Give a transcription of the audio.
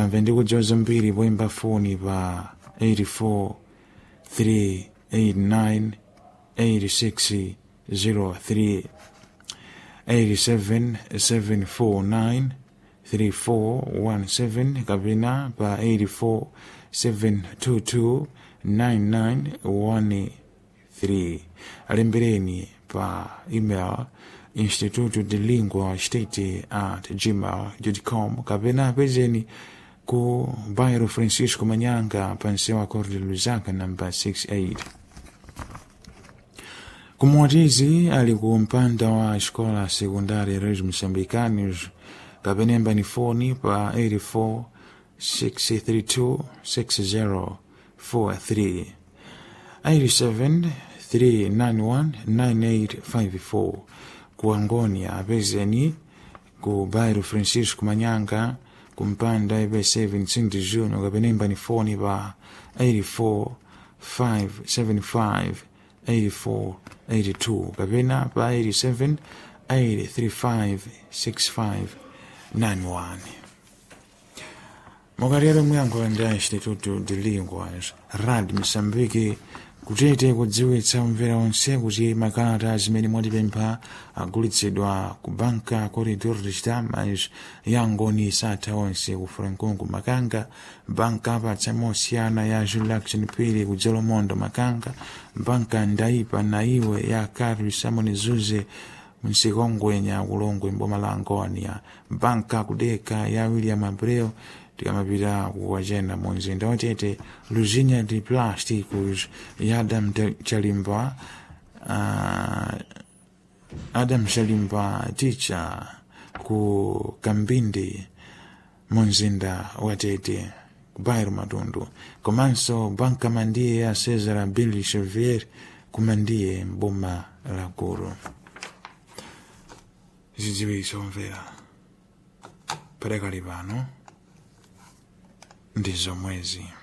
mungamve ndi kudziwa zambiri poyimba foni pa 84 389 86 03 87 749 3417 kapena pa 84 722 9913 alembereni pa email instituto de lingua state at gmail.com kapena apezeni ku bairro francisco manyanga pansewa corte luzaka namba 68 kumwatizi ali ku mpanda wa escola secundária reis moçambicanos kapenemba ni foni pa 84 632 6043 87 391 9854 ku angonia apezeni ku bairro francisco manyanga kumpanda ibc 25 de junho kapenemba ni foni pa 84 575 84 82 kapena pa 87 835 65 91 mukatero muyankho ndi instituto de linguas rad msambiki kutete kudziwitsa umvera onse kuti makalata zimene mwatipempha agulitsidwa ku banka corridor de chitamas yangoni satha onse ku franconco makanga banka apatsa mosiyana ya julaction pili ku jolomondo makanga banka ndaipa na iwe ya carlos samon zuze msikongwenya kulongwe mboma la angonia banka kudeka ya william abreu tikamapita kuwachena mu mzinda watete luzinya de plásticos ya adam chalimba uh, adam chalimba ticha ku kambindi mu mzinda watete kubairo matundu komanso banka mandiye ya cesar billy chevier kumandiye mboma la guru zidziwitso mvera perekali pano ndi zomwezi